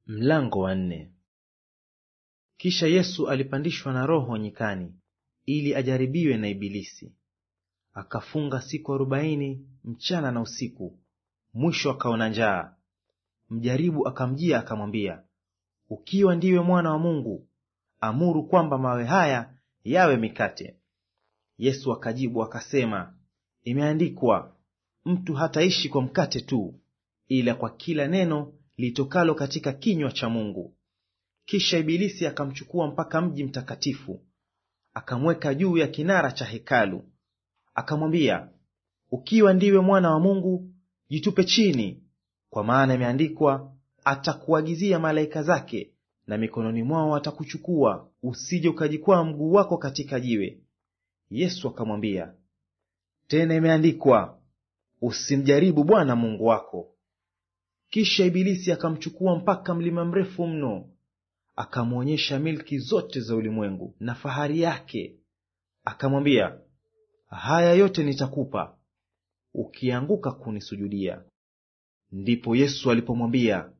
Mlango wa nne. Kisha Yesu alipandishwa na Roho nyikani ili ajaribiwe na Ibilisi. Akafunga siku arobaini mchana na usiku, mwisho akaona njaa. Mjaribu akamjia akamwambia, ukiwa ndiwe mwana wa Mungu, amuru kwamba mawe haya yawe mikate. Yesu akajibu akasema, imeandikwa, mtu hataishi kwa mkate tu, ila kwa kila neno litokalo katika kinywa cha Mungu. Kisha Ibilisi akamchukua mpaka mji mtakatifu, akamweka juu ya kinara cha hekalu, akamwambia, ukiwa ndiwe mwana wa Mungu, jitupe chini, kwa maana imeandikwa, atakuagizia malaika zake, na mikononi mwao atakuchukua, usije ukajikwaa mguu wako katika jiwe. Yesu akamwambia, tena imeandikwa, usimjaribu Bwana Mungu wako. Kisha Ibilisi akamchukua mpaka mlima mrefu mno, akamwonyesha milki zote za ulimwengu na fahari yake, akamwambia, haya yote nitakupa ukianguka kunisujudia. Ndipo Yesu alipomwambia,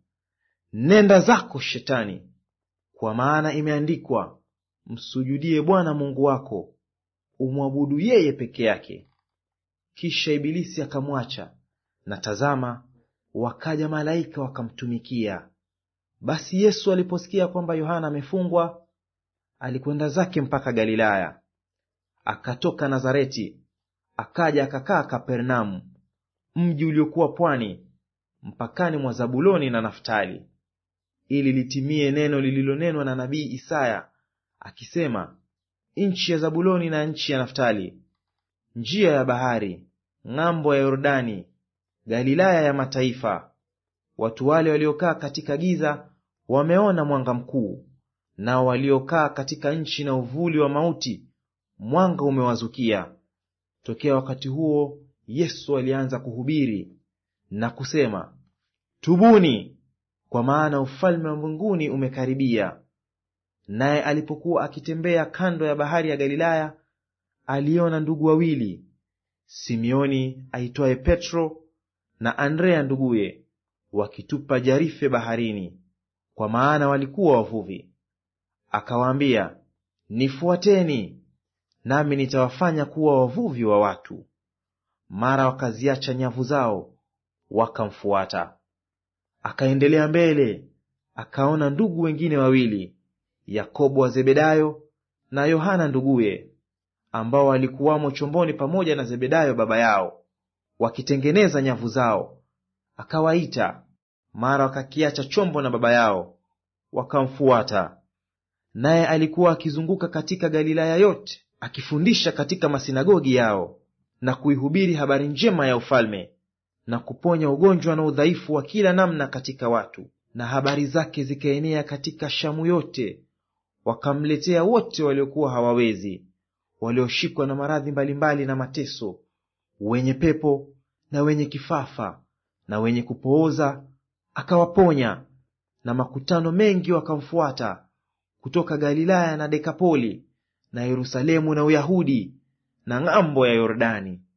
nenda zako Shetani, kwa maana imeandikwa, msujudie Bwana Mungu wako, umwabudu yeye peke yake. Kisha Ibilisi akamwacha, na tazama, wakaja malaika wakamtumikia. Basi Yesu aliposikia kwamba Yohana amefungwa, alikwenda zake mpaka Galilaya. Akatoka Nazareti, akaja akakaa Kapernaumu, mji uliokuwa pwani, mpakani mwa Zabuloni na Naftali, ili litimie neno lililonenwa na nabii Isaya akisema, nchi ya Zabuloni na nchi ya Naftali, njia ya bahari, ng'ambo ya Yordani, Galilaya ya mataifa. Watu wale waliokaa katika giza wameona mwanga mkuu, nao waliokaa katika nchi na uvuli wa mauti mwanga umewazukia. Tokea wakati huo Yesu alianza kuhubiri na kusema, tubuni, kwa maana ufalme wa mbinguni umekaribia. Naye alipokuwa akitembea kando ya bahari ya Galilaya, aliona ndugu wawili, Simeoni aitwaye Petro na Andrea nduguye, wakitupa jarife baharini, kwa maana walikuwa wavuvi. Akawaambia, nifuateni, nami nitawafanya kuwa wavuvi wa watu. Mara wakaziacha nyavu zao, wakamfuata. Akaendelea mbele, akaona ndugu wengine wawili, Yakobo wa Zebedayo na Yohana nduguye, ambao walikuwamo chomboni pamoja na Zebedayo baba yao, wakitengeneza nyavu zao. Akawaita, mara wakakiacha chombo na baba yao, wakamfuata. Naye alikuwa akizunguka katika Galilaya yote, akifundisha katika masinagogi yao, na kuihubiri habari njema ya ufalme, na kuponya ugonjwa na udhaifu wa kila namna katika watu. Na habari zake zikaenea katika Shamu yote, wakamletea wote waliokuwa hawawezi, walioshikwa na maradhi mbalimbali na mateso, wenye pepo na wenye kifafa na wenye kupooza, akawaponya. Na makutano mengi wakamfuata kutoka Galilaya na Dekapoli na Yerusalemu na Uyahudi na ng'ambo ya Yordani.